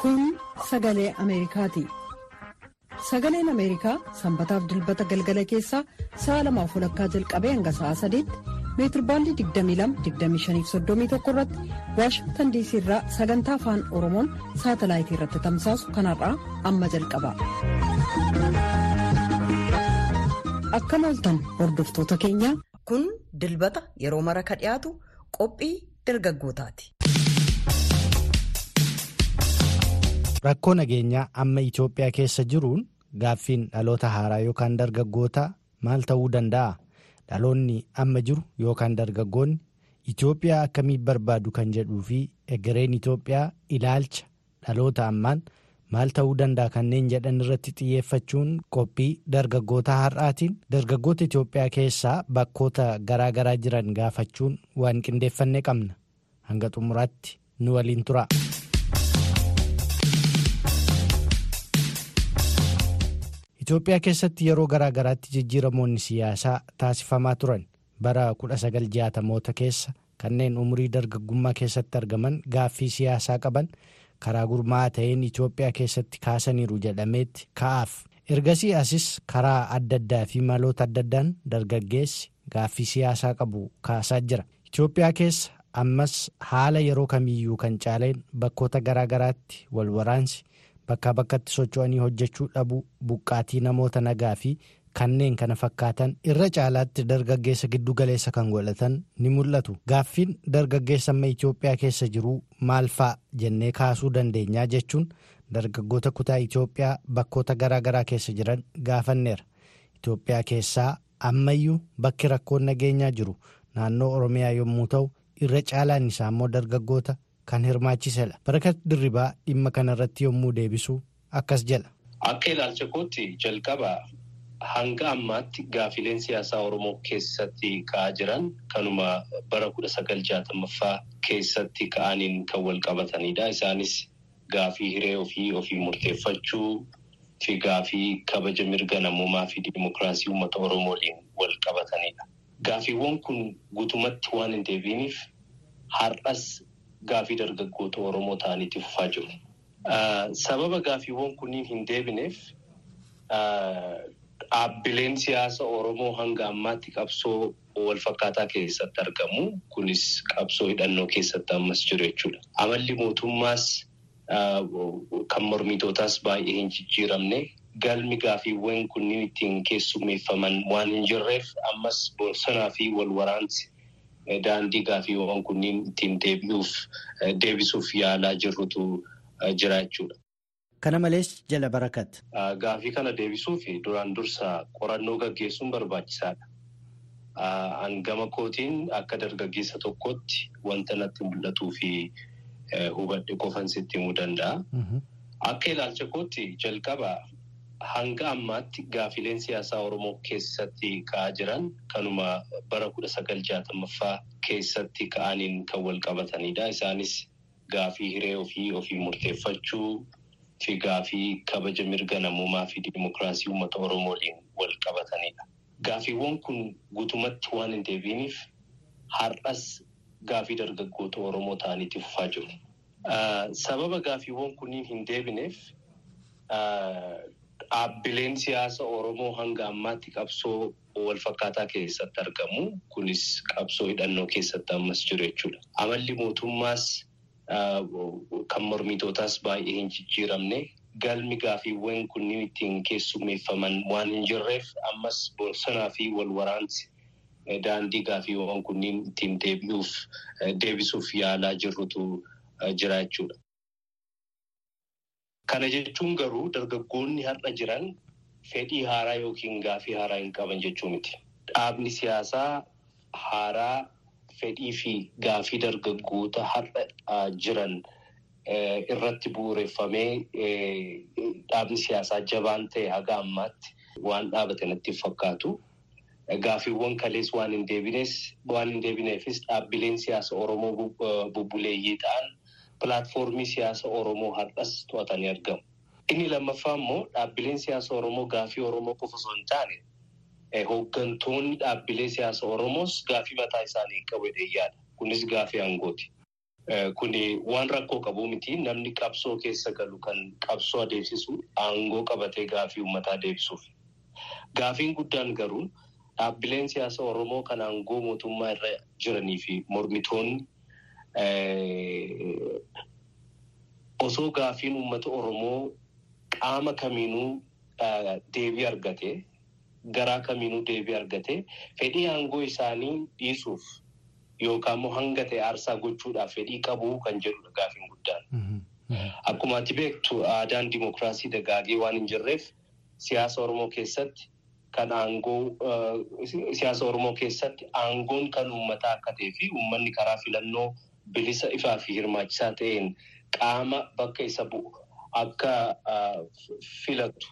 Kun sagalee Ameerikaati. Sagaleen Ameerikaa sanbataaf dilbata galgala keessaa sa'a lamaaf walakkaa jalqabee hanga sa'a sadiitti meetirbaandii 22-25-31 irratti waashingtan diisii irraa sagantaa afaan oromoon saatalaayitii irratti tamsaasu kanarraa amma jalqaba. Akkam ooltan hordoftoota keenya. Kun dilbata yeroo mara ka dhiyaatu qophii dargaggootaati. Rakkoo nageenyaa amma Itoophiyaa keessa jiruun gaaffiin dhaloota haaraa yookaan dargaggootaa maal ta'uu danda'a? Dhaloonni amma jiru yookaan dargaggoonni Itoophiyaa akkamiin barbaadu kan jedhuu fi egereen Itoophiyaa ilaalcha dhaloota ammaan maal ta'uu danda'a kanneen jedhan irratti xiyyeeffachuun qophii dargaggoota har'aatiin dargaggoota Itoophiyaa keessaa bakkoota garaa garaa jiran gaafachuun waan qindeeffannee qabna. Hanga xumuraatti nu waliin tura. Itoophiyaa keessatti yeroo garaa garaatti jijjiiramoonni siyaasaa taasifamaa turan bara 1960moota keessa kanneen umurii dargaggummaa keessatti argaman gaaffii siyaasaa qaban karaa gurmaa'aa ta'een Itoophiyaa keessatti kaasaniiru jedhameetti ka'aaf. Ergasii asis karaa adda addaa fi maloota adda addaan dargaggeessi gaaffii siyaasaa qabu kaasaa jira. Itoophiyaa keessa ammas haala yeroo kamiyyuu kan caaleen bakkoota garaa garaatti wal waraansi. bakkaa bakkatti socho'anii hojjechuu dhabuu buqqaatii namoota nagaa fi kanneen kana fakkaatan irra caalaatti dargaggeessa giddu galeessa kan godhatan ni mul'atu gaaffiin dargaggeessa amma Itoophiyaa keessa jiru maal fa'a jennee kaasuu dandeenyaa jechuun dargaggoota kutaa Itoophiyaa bakkoota garaa garaa keessa jiran gaafanneera Itoophiyaa keessaa ammayyuu bakki rakkoon nageenyaa jiru naannoo Oromiyaa yommuu ta'u irra caalaan isaa immoo dargaggoota. Kan hirmaachisedha. Barakat dirribaa dhimma kanarratti yommuu deebisu akkas jedha. Akka ilaalcha kootti jalqaba hanga ammaatti gaafileen siyaasaa Oromoo keessatti ka'aa jiran kanuma bara kudha sagal jaatamaffaa keessatti ka'aniin kan wal qabatanidha. Isaanis gaafii hiree ofii ofii murteeffachuu fi gaafii kabaja mirga namummaa fi dimokiraasii uummata Oromoo waliin wal qabatanidha. Gaafiiwwan kun guutumatti waan hin deebiiniif har'as. Gaafii dargaggoota Oromoo ta'aniitti fufaa jiru. Sababa gaafiiwwan kunniin hin deebineef dhaabbileen siyaasa Oromoo hanga ammaatti qabsoo walfakkaataa keessatti argamu. Kunis qabsoo hidhannoo keessatti ammas jiru jechuudha. Amalli mootummaas kan mormitootaas baay'ee hin jijjiiramne galmi gaafiiwwan kunniin ittiin keessummeeffaman waan hin jirreef ammas bosonaa fi wal waraansi. Daandii gaafiiwwan kunniin ittiin deebi'uuf deebisuuf yaalaa jirrutu jira jechuudha. Kana malees jala barakat. Gaafii kana deebisuuf duraan dursa qorannoo gaggeessuun barbaachisaadha. Hangama kootiin akka dargaggeessa tokkotti wanta natti mul'atuu fi hubadhe qofan sitti himuu danda'a. Akka ilaalcha kootti jalqaba. Hanga ammaatti gaafileen siyaasaa Oromoo keessatti ka'aa jiran kanuma bara kudha sagal jaatamaffaa keessatti ka'aniin kan wal qabatanidha. Isaanis gaafii hiree ofii ofii murteeffachuu fi gaafii kabaja mirga namummaa fi dimokiraasii uummata Oromoo waliin wal qabatanidha. Gaafiiwwan kun guutumatti waan hin deebiiniif har'as gaafii dargaggoota Oromoo ta'aniitti fufaa jiru. Sababa gaafiiwwan kunniin hin deebineef. Dhaabbileen siyaasa Oromoo hanga ammaatti qabsoo walfakkaataa keessatti argamu. Kunis qabsoo hidhannoo keessatti ammas jiru jechuudha. Amalli mootummaas kan mormitootaas baay'ee hin jijjiiramne galmi gaafiiwwan kunniin ittiin keessummeeffaman waan hin jirreef ammas bosonaa fi wal waraansi daandii gaafiiwwan kunniin ittiin deebi'uuf deebisuuf yaalaa jirrutu jira jechuudha. Kana jechuun garuu dargaggoonni har'a jiran fedhii haaraa yookiin gaafii haaraa hin qaban jechuu miti. Dhaabni siyaasaa haaraa fedhii fi gaafii dargaggoota har'a jiran irratti bu'uureffamee dhaabni siyaasaa jabaan ta'e haga ammaatti waan dhaabate natti fakkaatu. Gaafiiwwan kalees waan hin deebinees waan hin deebineefis dhaabbileen siyaasa Oromoo bubbuleeyyii ta'an. Pilaatfoormii siyaasa Oromoo har'as to'atanii argamu. Inni lammaffaa immoo dhaabbileen siyaasa Oromoo gaafii Oromoo qofa osoo hin taane hooggantoonni dhaabbilee siyaasa Oromoos gaafii mataa isaanii qabu yaada. Kunis gaafii aangooti. Kuni waan rakkoo qabu miti namni qabsoo keessa galu kan qabsoo adeemsisu aangoo qabatee gaafii uummataa deebisuuf. Gaafiin guddaan garuu dhaabbileen siyaasa Oromoo kan aangoo mootummaa irra jiranii fi mormitoonni osoo gaafiin uummata Oromoo qaama kamiinuu deebii argate garaa kamiinuu deebii argate fedhii aangoo isaanii dhiisuuf yookaan immoo hanga ta'e aarsaa gochuudhaaf fedhii qabuu kan jedhudha gaafiin guddaan. Akkuma ati beektu aadaan dimokiraasii dagaagee waan hin jirreef siyaasa Oromoo keessatti kan aangoo siyaasa Oromoo keessatti aangoon kan uummataa akka ta'ee fi uummanni karaa filannoo bilisa ifaa fi hirmaachisaa ta'een qaama bakka isa bu'u akka filatu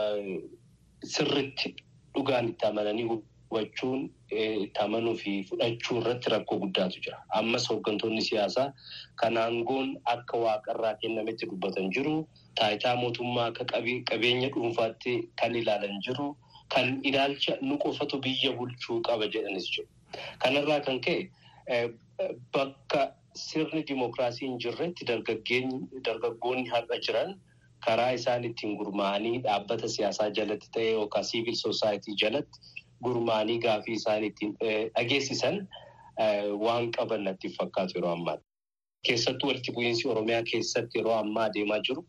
sirritti dhugaan itti amananii hubachuun itti amanuu fi fudhachuu irratti rakkoo guddaatu jira. Ammas hooggantoonni siyaasaa kan aangoon akka waaqarraa kennametti dubbatan jiru. Taayitaa mootummaa akka qabeenya dhuunfaatti kan ilaalan jiru. Kan ilaalcha nu qofatu biyya bulchuu qaba jedhanis jiru. Kanarraa kan ka'e bakka sirni dimokiraasii hin jirretti dargaggoonni har'a jiran karaa isaan ittiin gurmaa'anii dhaabbata siyaasaa jalatti ta'e yookaan siivil soosaayitii jalatti gurmaa'anii gaafii isaan ittiin dhageessisan waan qaban natti fakkaatu yeroo ammaa. Keessattuu walitti bu'iinsi Oromiyaa keessatti yeroo ammaa adeemaa jiru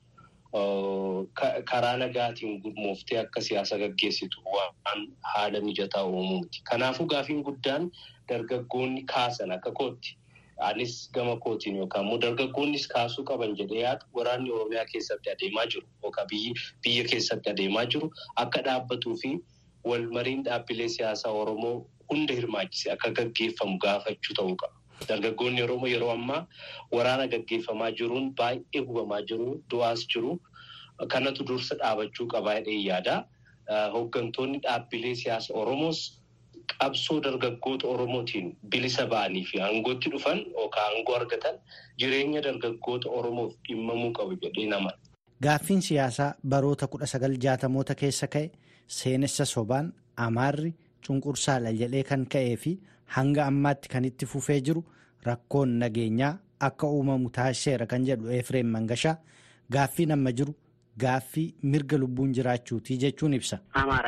karaa nagaatiin gurmooftee akka siyaasa gaggeessitu waan haala mijataa uumuuti. Kanaafuu gaafiin guddaan dargaggoonni kaasan akka kootti. Anis gama kootiin yookaan immoo dargaggoonnis kaasuu qaban jedhee yaadu waraanni Oromiyaa keessatti adeemaa jiru yookaan biyya keessatti adeemaa jiru akka dhaabbatuu fi walmariin dhaabbilee siyaasaa Oromoo hunda hirmaachise akka gaggeeffamu gaafachuu ta'uu qaba. Dargaggoonni Oromoo yeroo ammaa waraana gaggeeffamaa jiruun baay'ee hubamaa jiru, du'aas jiru. Kanatu dursa dhaabachuu qabaa jedhee yaada. Hooggantoonni dhaabbilee siyaasa Oromoos qabsoo dargaggoota Oromootiin bilisa ba'anii fi aangootti dhufan yookaan aangoo argatan jireenya dargaggoota Oromoof dhimmamuu qabu jedhee nama. Gaaffiin siyaasaa baroota kudha sagal jaatamoota keessa ka'e seenessa sobaan amaarri cunqursaadha jedhee kan ka'ee fi hanga ammaatti kan itti fufee jiru rakkoon nageenyaa akka uumamu taasiseera kan jedhu Efreem Mangashaa gaaffiin amma jiru. Gaaffii mirga lubbuun jiraachuutii jechuun ibsa.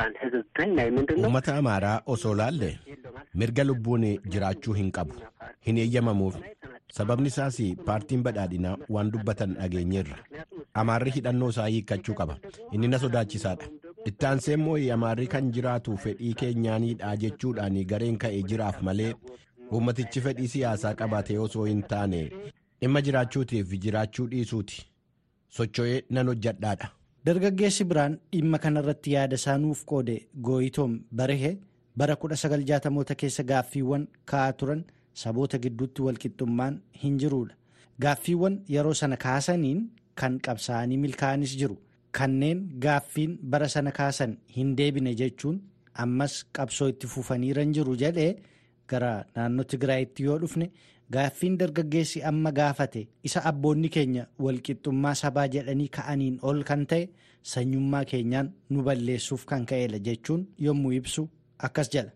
Uummata amaaraa osoo laalle mirga lubbuun jiraachuu hin qabu. Hin eeyyamamuuf. Sababni isaas paartiin badhaadhinaa waan dubbatan dhageenyeerra. Amaarri hidhannoo isaa hiikkachuu qaba. Inni na sodaachisaadha. Itti aansee immoo amaarri kan jiraatu fedhii keenyaanidha jechuudhaan gareen ka'ee jiraaf malee uummatichi fedhii siyaasaa qabaatee osoo hin taane dhimma jiraachuutiif jiraachuu dhiisuuti. socho'ee nan hojjadhaadha. Dargaggeessi biraan dhimma kanarratti yaada isaa nuuf qoode gooyitoom barehee bara 1960moota keessa gaaffiiwwan ka'aa turan saboota gidduutti walqixxummaan hin jiruudha. Gaaffiiwwan yeroo sana kaasaniin kan qabsaa'anii milkaa'anis jiru. Kanneen gaaffiin bara sana kaasan hin deebine jechuun ammas qabsoo itti fufaniiran jiru jedhee gara naannoo Tigraayitti yoo dhufne. Gaaffiin dargaggeessi amma gaafate isa abboonni keenya walqixxummaa sabaa jedhanii ka'aniin ol kan ta'e sanyummaa keenyaan nu balleessuuf kan ka'edha jechuun yommuu ibsu akkas jedha.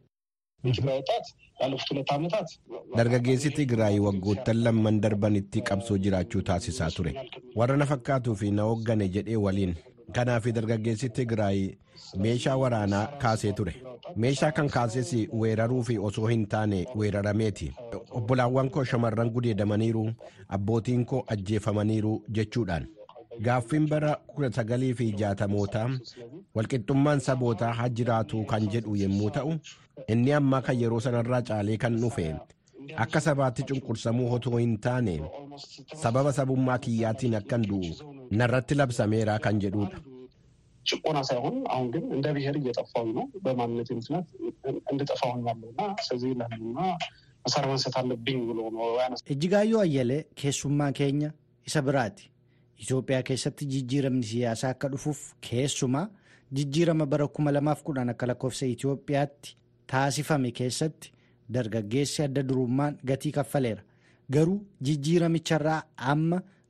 Dargaggeessi Tigraay waggoottan lamman darbanitti qabsoo jiraachuu taasisaa ture. Warra na fakkaatuu fi na hooggane jedhee waliin. Kanaaf dargaggeessi Tigraay meeshaa waraanaa kaasee ture. Meeshaa kan kaases weeraruu fi osoo hin taane weerarameeti. Obbolaawwan koo shamarran gudeedamaniiru, abbootiin koo ajjeefamaniiru jechuudhaan. Gaaffiin bara kudha sagalii fi jaatamootaa walqixxummaan sabootaa haa jiraatu kan jedhu yommuu ta'u, inni ammaa kan yeroo sanarraa caalee kan dhufe akka sabaatti cunqursamuu otoo hin taane sababa sabummaa kiyyaatiin akkan du'u narratti labsameera kan jedhudha. ጭቆና ሳይሆን አሁን ግን እንደ ብሔር እየጠፋሁኝ ነው። በማንነቴ ምክንያት እንድጠፋ ሆኛለሁ እና ስለዚህ ለህልና መሳሪያ ማንሳት አለብኝ ብሎ ነው ያነሳ። Ejjigaayyoo Ayyalee keessummaa keenya isa biraati. Itoophiyaa keessatti jijjiiramni siyaasaa akka dhufuuf keessumaa jijjiirama bara 2010 akka lakkoofsa Itoophiyaatti taasifame keessatti dargaggeessi adda durummaan gatii kaffaleera. Garuu jijjiiramicharraa amma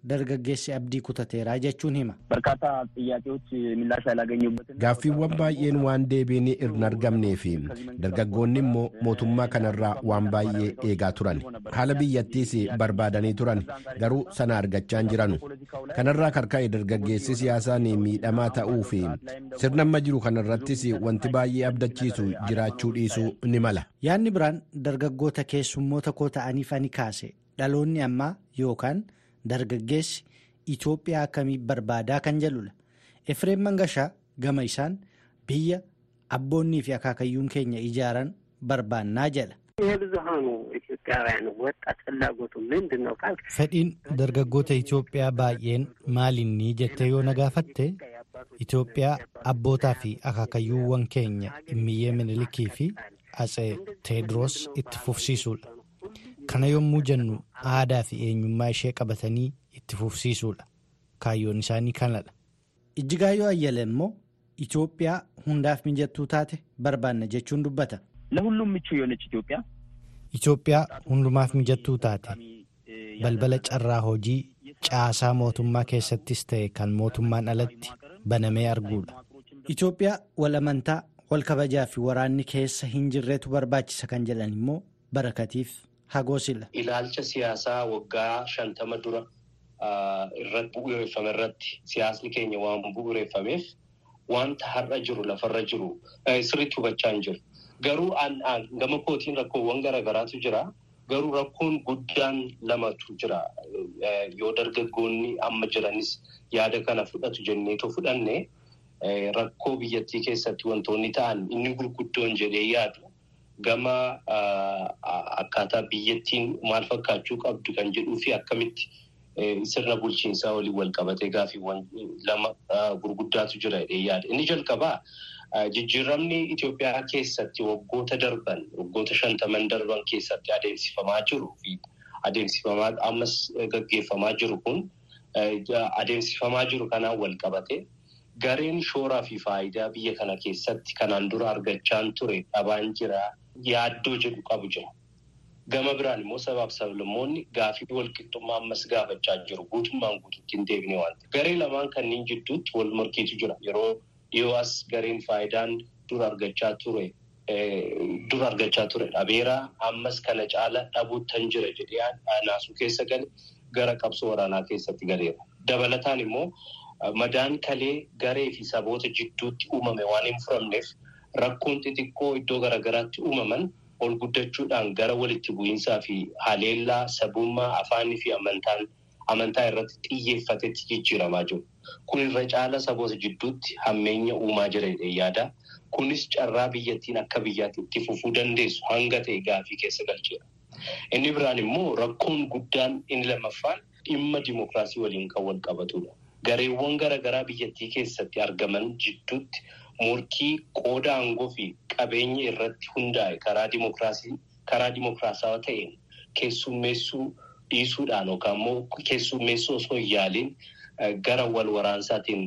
dargaggeessi abdii kutateeraa jechuun hima. በርካታ ጥያቄዎች ምላሽ ያላገኙበትን gaaffiiwwan baay'een waan deebiin hin argamnee fi dargaggoonni immoo mootummaa kanarraa waan baay'ee eegaa turan haala biyyattiis barbaadanii turan garuu sana argachaa hin jiranu kanarraa karka'e dargaggeessi siyaasaan miidhamaa ta'uu fi sirna amma jiru kanarrattis wanti baay'ee abdachiisu jiraachuu dhiisuu ni mala. yaadni biraan dargaggoota keessummoota koo ta'aniif ani kaase dhaloonni ammaa yookaan dargaggeessi Itoophiyaa akkamii barbaadaa kan jedhudha. Efreem Mangashaa gama isaan biyya abboonnii fi akaakayyuun keenya ijaaran barbaannaa jedha. የብዙሀኑ ኢትዮጵያውያን ወጣት ፍላጎቱ ምንድን ነው ካልክ Fedhiin dargaggoota Itoophiyaa baay'een maalinni jettee yoo na gaafatte Itoophiyaa abbootaa fi akaakayyuuwwan keenya Immiyyee Minilikii fi Atsee Teediroos itti fufsiisuudha. Kana yommuu jennu aadaa fi eenyummaa ishee qabatanii itti fufsiisuudha. Kaayyoon isaanii kanadha. Ijjigaayyoo Ayyala immoo Itoophiyaa hundaaf mijattuu taate barbaanna jechuun dubbata. ለሁሉም ምቹ የሆነች ኢትዮጵያ Itoophiyaa hundumaaf mijattuu taate balbala carraa hojii caasaa mootummaa keessattis ta'e kan mootummaan alatti banamee arguudha. Itoophiyaa wal amantaa wal kabajaa fi waraanni keessa hin jirreetu barbaachisa kan jedhan immoo barakatiif hagoosila. Ilaalcha siyaasaa waggaa shantama dura irratti bu'uureffame irratti siyaasni keenya waan bu'uureffameef wanta har'a jiru lafarra jiru sirriitti hubachaa hin jiru. Garuu gama kootiin rakkoowwan garaagaraatu jira. Garuu rakkoon guddaan lamatu jira. Yoo dargaggoonni amma jiranis yaada kana fudhatu jenneetoo fudhanne rakkoo biyyattii keessatti wantoonni ta'an inni gurguddoon jedhee yaadu gama akkaataa biyyattiin maal fakkaachuu qabdu kan jedhuu fi akkamitti sirna bulchiinsaa waliin wal qabatee gaaffiiwwan lama gurguddaatu jira jedhee yaada. Inni jalqabaa. Jijjiiramni Itoophiyaa keessatti waggoota darban waggoota shantaman darban keessatti adeemsifamaa jiru fi adeemsifamaa ammas gaggeeffamaa jiru kun adeemsifamaa jiru kanaan wal qabate gareen shooraa fi faayidaa biyya kana keessatti kanaan dura argachaan ture dhabaan jira yaaddoo jedhu qabu jira. Gama biraan immoo sabaaf sablammoonni gaafii walqixxummaa ammas gaafachaa jiru guutummaan guutuutti hin deebine waan garee lamaan kanneen jidduutti wal morkiitu jira yeroo. Yoo as gareen faayidaan dur argachaa ture dur argachaa ture dhabeera ammas kana caala dhabuuttan jira jedhee naasuu keessa gale gara qabsoo waraanaa keessatti galeera. Dabalataan immoo madaan kalee garee fi saboota jidduutti uumame waan hin furamneef rakkoon xixiqqoo iddoo garaagaraatti uumaman ol guddachuudhaan gara walitti bu'iinsaa fi haleellaa sabummaa afaanii fi amantaan. Amantaa irratti xiyyeeffatetti jijjiiramaa jiru. Kun irra caala saboota jidduutti hammeenya uumaa jira jedhee yaada. Kunis carraa biyyattiin akka biyyaatti itti fufuu dandeessu hanga ta'e gaafii keessa galcheera. Inni biraan immoo rakkoon guddaan inni lammaffaan dhimma dimookiraasii waliin kan wal qabatudha. Gareewwan garaagaraa biyyattii keessatti argaman jidduutti morkii qooda aangoo fi qabeenya irratti hundaa'e karaa dimookiraasii karaa dimookiraasaawaa ta'een keessummeessuu. dhiisuudhaan yookaan immoo keessummeessuu osoo hin yaaliin gara wal waraansaatiin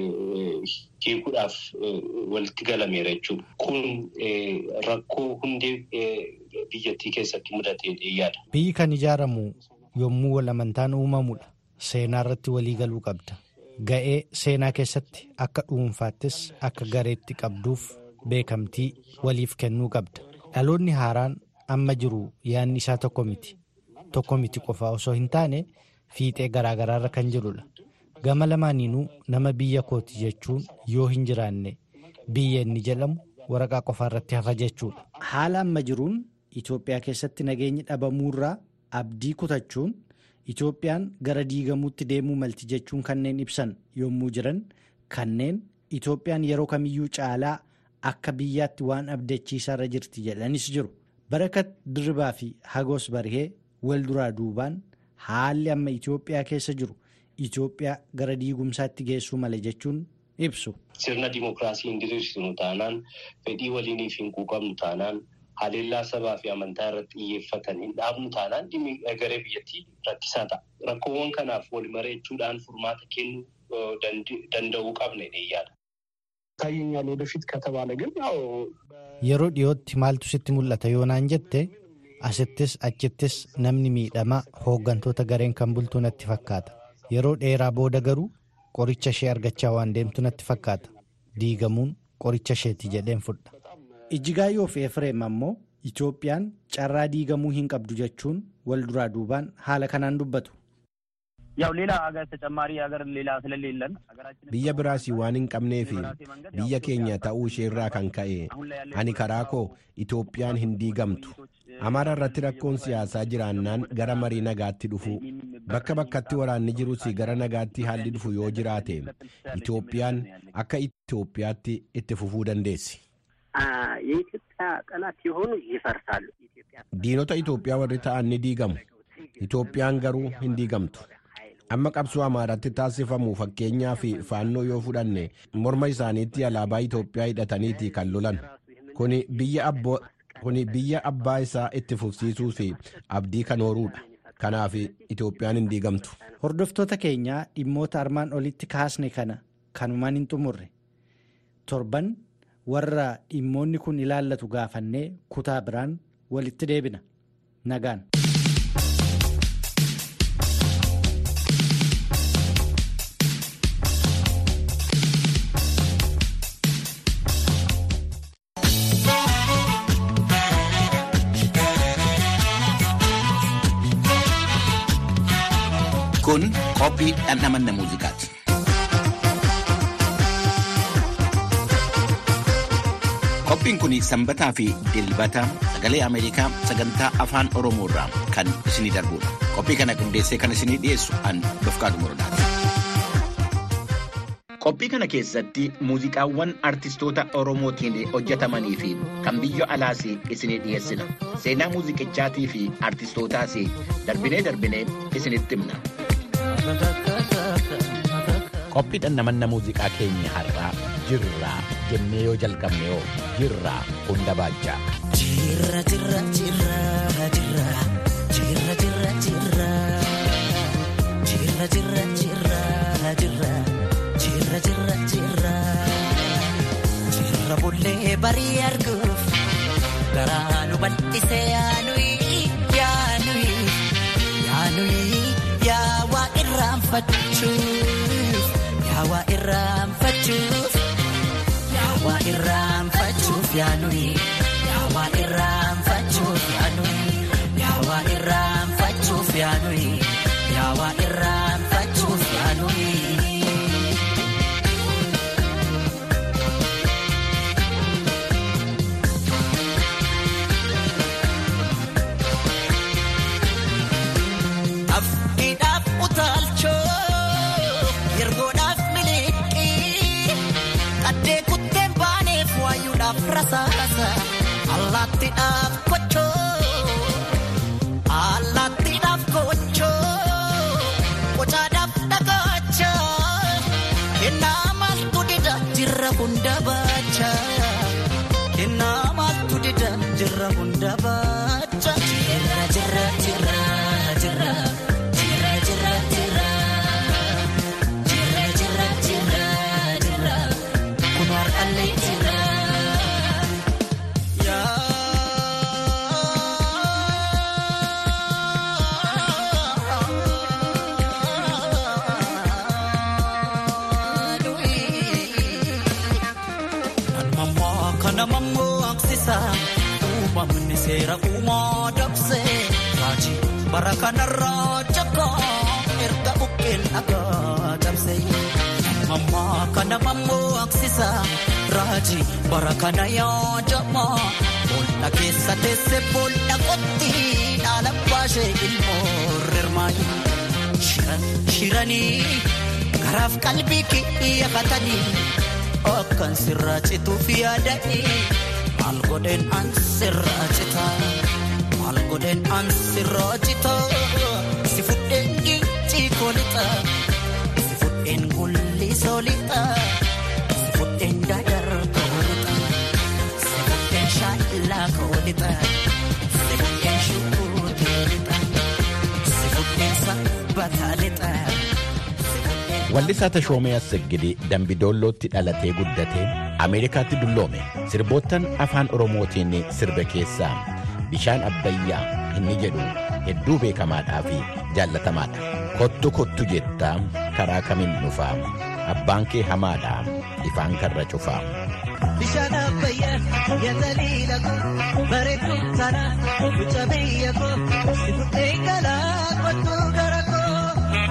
hiikuudhaaf walitti galameera jechuudha. Kun rakkoo hundee biyyattii keessatti mudatee yaada. Biyyi kan ijaaramu yommuu wal amantaan uumamudha. Seenaa irratti walii galuu qabda. Ga'ee seenaa keessatti akka dhuunfaattis akka gareetti qabduuf beekamtii waliif kennuu qabda. Dhaloonni haaraan amma jiru yaadni isaa tokko miti. Tokko miti qofaa osoo hin taane fiixee garaagaraarra kan jirudha. Gama lamaaniinuu nama biyya kooti jechuun yoo hin jiraanne biyya inni jedhamu waraqaa qofaarratti hafa jechuudha. Haala amma jiruun Itoophiyaa keessatti nageenyi dhabamuurraa abdii kutachuun Itoophiyaan gara diigamuutti deemuu malti jechuun kanneen ibsan yommuu jiran kanneen Itoophiyaan yeroo kamiyyuu caalaa akka biyyaatti waan abdachiisaarra jirti jedhanis jiru. Barakat Dirribaa fi Hagoos Barihee. wal duraa duubaan haalli amma Itoophiyaa keessa jiru Itoophiyaa gara diigumsaatti geessuu mala jechuun ibsu. Sirna dimookiraasii hin diriirsinu taanaan fedhii waliiniif hin quuqamnu taanaan haleellaa sabaa fi amantaa irratti xiyyeeffatan hin dhaabnu taanaan dhimmi garee biyyattii rakkisaa ta'a. Rakkoowwan kanaaf wal mareechuudhaan furmaata kennuu danda'uu qabna yaada. ይታየኛል ወደፊት ከተባለ ግን ያው Yeroo dhiyootti maaltu sitti mul'ata yoo naan jette asittis achittis namni miidhamaa hooggantoota gareen kan bultuu natti fakkaata. yeroo dheeraa booda garuu qoricha ishee argachaa waan deemtu natti fakkaata diigamuun qoricha isheeti jedheen fudha. Ijjigaayyoo fi Efreem ammoo Itoophiyaan carraa diigamuu hin qabdu jechuun wal duraa duubaan haala kanaan dubbatu. ያው ሌላ ሀገር ተጨማሪ ሀገር ሌላ ስለሌለን biyya biraas waan hin qabnee fi biyya keenya ta'uu isheerraa kan ka'e ani karaa koo itoophiyaan hin diigamtu amaara irratti rakkoon siyaasaa jiraannaan gara marii nagaatti dhufu bakka bakkatti waraanni jirus gara nagaatti haalli dhufu yoo jiraate itoophiyaan akka itoophiyaatti itti fufuu dandeessi. የኢትዮጵያ ጠላት የሆኑ ይፈርሳሉ። diinota itoophiyaa warri ta'an ni diigamu itoophiyaan garuu hin diigamtu. amma qabsoo amaaratti taasifamu fakkeenyaa fi faannoo yoo fudhanne morma isaaniitti alaabaa Itoophiyaa hidhataniiti kan lolan kuni biyya abbaa isaa itti fufsiisuu fi abdii kan horuudha kanaaf Itoophiyaan hin diigamtu. Hordoftoota keenyaa dhimmoota armaan olitti kaasne kana kanumaan hin xumurre torban warra dhimmoonni kun ilaallatu gaafannee kutaa biraan walitti deebina nagaan. Kun qophii dhandhamanna muuziqaati. Qophiin kun sanbataa fi dilbata sagalee Ameerikaa sagantaa afaan Oromoo irraa kan isinii darbudha. Qophii kana qindeessee kan isinii dhiyeessu an Dofqaadu Morodaati. Qophii kana keessatti muuziqaawwan artistoota Oromootiin hojjetamanii fi kan biyya alaas isinii dhiyeessina. Seenaa muuziqichaatii fi artistootaas darbinee darbinee isinitti himna. Qophii dhandhamanna muuziqaa keenya har'aa jirraa jennee yoo jalqabne yoo jirraa hunda baachaa. Jirra jirra jirra jirra jirra jirra jirra jirra jirra jirra jirra jirra jirra jirra jirra bullee barii arguuf garaa nu bal'isee yaanuyi yaanuyi yaanuyi yaawaa irraanfachuuf yaawaa irraanfachuuf yaawaa irraanfachuuf yaanuyi yaawaa irraanfachuuf yaanuyi yaawaa irraanfachuuf yaanuyi yaawaa irraanfachuuf yaanuyi. Afkiidhaaf utaalchoo yergoodhaaf miliqii qaddee kutteen baaneef waayuudhaaf rasaasa allaattiidhaaf kochoo allaattiidhaaf kochoo qocaadhaaf dhagacha kennaa maaltu dida jirra hunda baacha kennaa maaltu dida jirra hunda baacha jirra jirra jirra jirra jirra jirra jirra jirra jirra jirra jirra kun har'allee jirra. Mammoo kana mammoo aksisa uumamni seera uumaa dabse raajii bara kanarraa jakaa erga buqqeen dhagaa dabse. Mammoo kana mammoo aksisa raajii bara kana yaadamaa boolla keessa teesse boolla qotti dhaala baashee ilmoo rirmaayi. Shiran shiranii garaaf qalbii kiyyafatanii. Akkan sirraa cituuf yaadanii maal godheen an sirraa citaa maal godheen an sirraa citaa si fudheen gincii koolixaa si fudheen gulli soolixaa si fudheen dadar koolixaa si fudheen shaallaa koolixaa si fudheen shukuutee lixaa si fudheen sabbataa lixaa. Wallisaa Tashoomee Assegidee Dambidoollootti dhalatee guddatee Ameerikaatti dulloome sirboottan afaan Oromootiin sirbe keessaa bishaan abbayyaa inni jedhu hedduu beekamaadhaa fi jaallatamaadha. Kottu kottu jettaa karaa kamiin dhufaa abbaan kee hamaadhaa ifaan karra cufaa. Bishaan abbayyaa yataliila koo bareedduu tana mucaa biyya koo si fuudhee galaa kottu gara koo.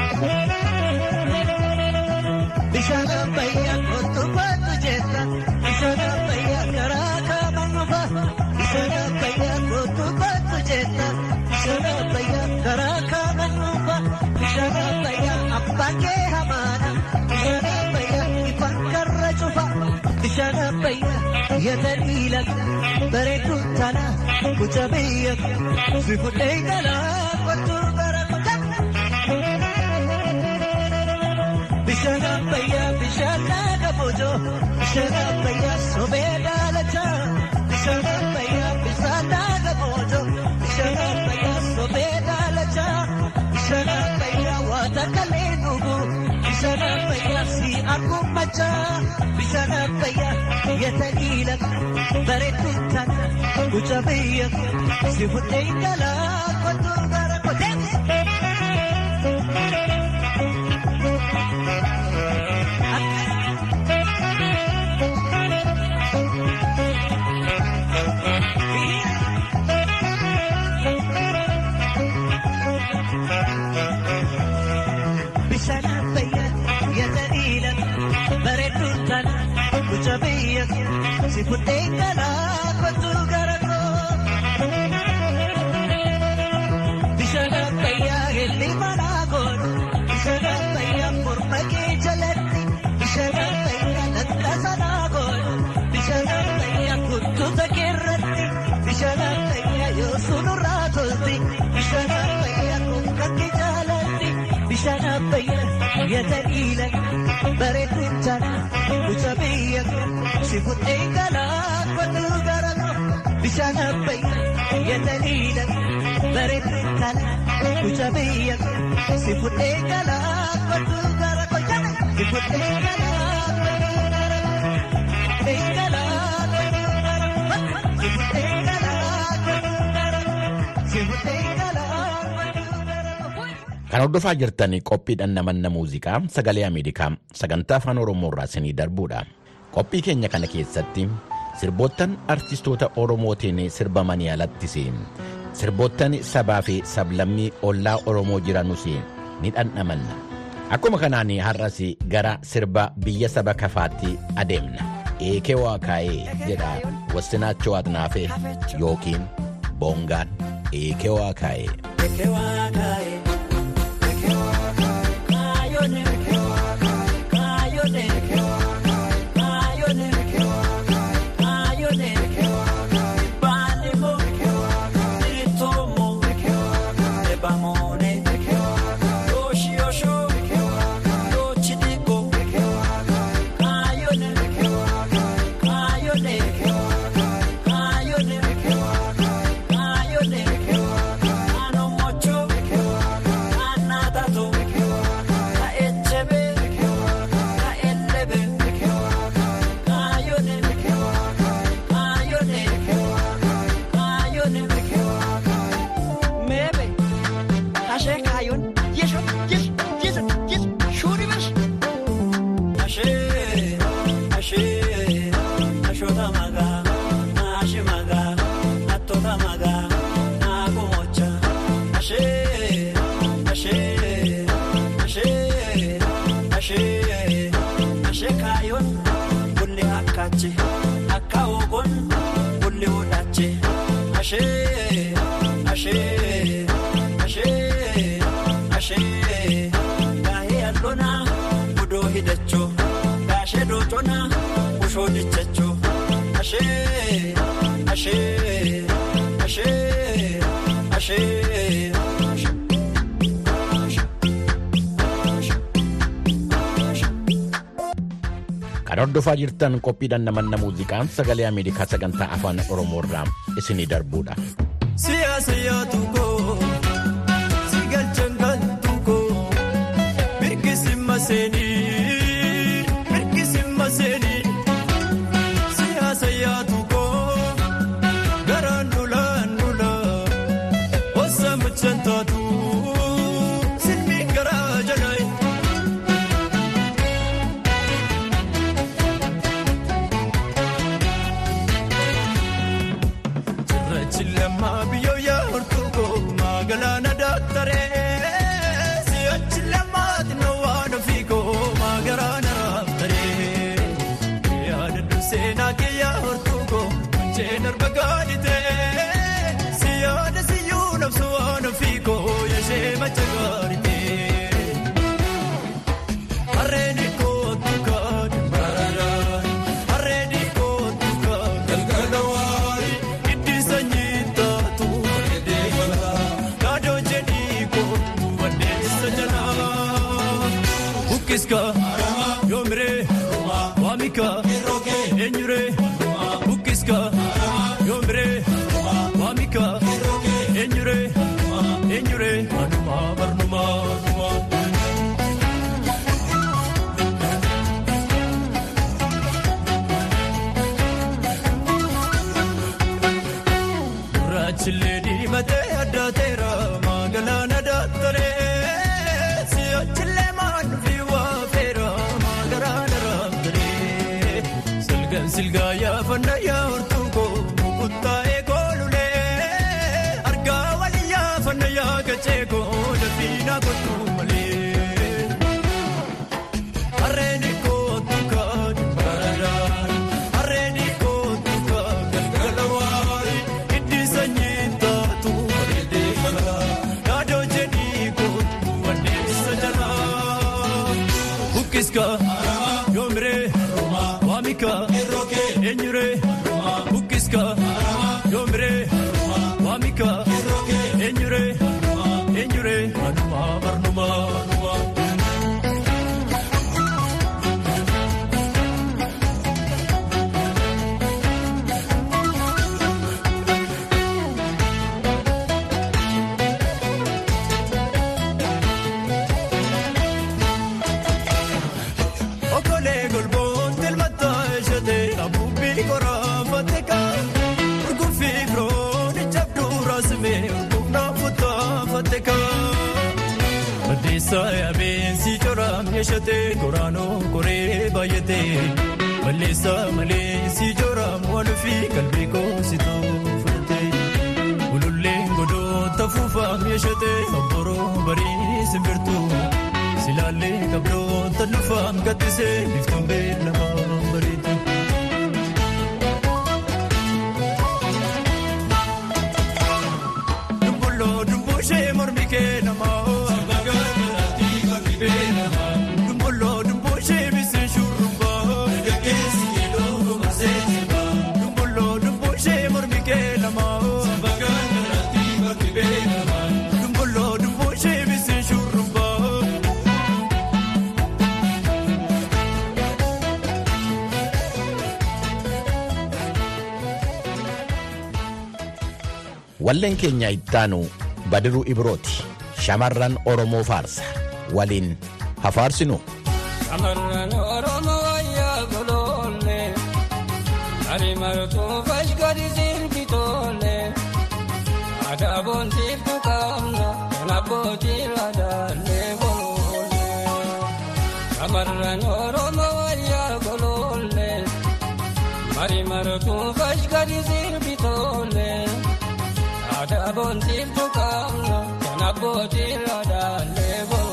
Bishaan abbayyaa kottu kottu jetta bishaan abbayyaa karaa kamiin dhufaa bishaan abbayyaa kottu kottu jetta bishaan abbayyaa karaa kamiin dhufaa bishaan abbayyaa abbaan kee hamaadha bishaan abbayyaa ifaan karra cufaa. Bishaan abbayyaa yataliila bareedduu tana mucaa biyya koo si fuudhee galaa kottu gara koo. Bishaan abbayyaa bishaan laga boojoo bishaan abbayyaa sobee daalachaa bishaan abbayyaa bishaan laga boojoo bishaan abbayyaa sobee daalachaa bishaan abbayyaa waata kalee dhugu bishaan abbayyaa si argummachaa bishaan abbayyaa yataliila bareedduu tana mucaa biyya koo si fuudhee galaa kottu gara koo. Bishaan abbayyaa yataliila bareedduu tana mucaa biyya koo si fuudhee galaa kottu gara koo. Bishaan abbayyaa helli manaa godhu bishaan abbayyaa morma kee jalatti bishaan abbayyaa lattasa naa godhu bishaan abbayyaa kuttuta keerratti bishaan abbayyaa yoo sunurraa tolti bishaan abbayyaa konkatti jaalatti bishaan abbayyaa yataliila bareedduu tana mucaa biyya koo si fuudhee galaa kottu gara koo bishaan abbayyaa yataliila bareedduu tana mucaa biyya koo si fuudhee galaa kottu gara koo si fuudhee galaa kottu gara koo fuudhee galaa kottu gara koo si fuudhee galaa kottu gara koo si fuudhee galaa kottu gara koo. Kan hordofaa jirtan qophiidhaan namanna muuziqaa sagalee Ameerikaa sagantaa afaan Oromoo irraa isinii darbuudha. Qophii keenya kana keessatti sirboottan artistoota Oromootiin sirbamanii alattis sirboottan sabaa fi sablammii ollaa Oromoo jiranus ni dhandhamanna. Akkuma kanaan har'as gara sirba biyya saba kafaatti adeemna. Eekee waa kaa'ee jedha wassinaachoo adnaafee yookiin boongaan eekee waa kaa'ee. Kan hordofaa jirtan qophiidhaan namanna muuziqaa sagalee Ameerikaa sagantaa afaan Oromoo irraa isinii darbuudha. Siyaasa yaadu koo si galchan galtu koo mirkisi maseenii mirkisi maseenii siyaasa yaadu koo garaan dulaan dulaa wasa muchantaa. yoomire waamika eenyure bukkiska yoomire waamika eenyure eenyure anuma barnuma. Gurraachillee diimatee addaateera magaalaan addaattolee si'achillee maanfi waafeera magaalaan araamtolee silgaan silgaa yaafannaa yaa'urtuu koo mukuttaa'ee koolulee argaa walii yaafannaa yaakachee koo dafiinaa kottuu malee. Harreen kootu kan baradaan harreen kootu kan galgala waarii itti sanyii taatu bareedee kala yaadoo jedhii kootu wandeessa jalaa. Bukkiska yoomire waamika eenyure bukkiska yoomire waamika eenyure eenyure anuma barnuma. Okolee golboon tilmataa eshate abuubbii koraafatee kan urguffii firoon ijabduu raasimee urguufnaa futtaafatee kan. Baddeessaa yaabeensi coraam eshate koraanoo koree baay'atee balleessaa maleensi coraam waluufii qalbii koositoo fudhatee ululleen godoota fuufaam eshate obboroo barii simbirtuu. Silaalee kabroota dhufaam gaddisee biftuun beelamaa bareedu. Dumbulloo dumbuushee mormi kee namaa. Dumbulloo dumbuushee bisee shurrubbaa. Dumbulloo dumbuushee mormi kee namaa. Dumbulloo dumbuushee bisee shurrubbaa. Walleen keenya ittaanu Badiruu Ibrooti. Shamarran Oromoo faarsa. Waliin hafaarsinu. Shamarran Oromoo wayyaa goloolle Ari martuu fashkari sirbi toolle Aadaa boontiiftu qabna kan abbootii raadaalee goloolle Shamarran Oromoo wayyaa goloolle Ari martuu fashkari sirbi toolle Aadaa boontiiftu qabna kan abbootii raadaalee goloolle.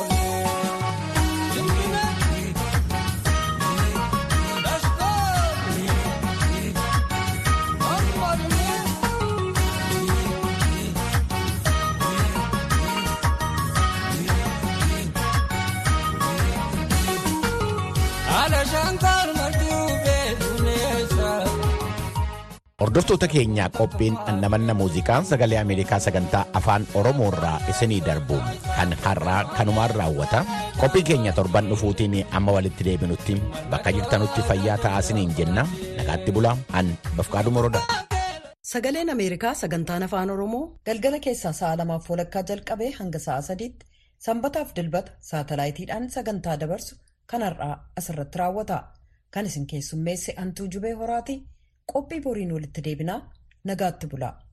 Hordoftoota keenyaa qophiin annamanna muuziqaa sagalee Ameerikaa sagantaa afaan Oromoo irraa isinii darbu kan har'aa kanumaan raawwata. Qophii keenya torban dhufuutiin amma walitti deebinutti bakka jirtanutti fayyaa ta'aa isiniin jenna. Nagaatti bulaa an Bafqaaduu Morodaa. Sagaleen Ameerikaa sagantaan afaan Oromoo galgala keessaa sa'a lamaaf walakkaa jalqabee hanga sa'a sadiitti sanbataaf dilbata saatalaayitiidhaan sagantaa dabarsu kan har'aa asirratti raawwata. Kan isin keessummeesse Antuu Jubee Horaati. Qophii boriin walitti deebinaa nagaatti bulaa.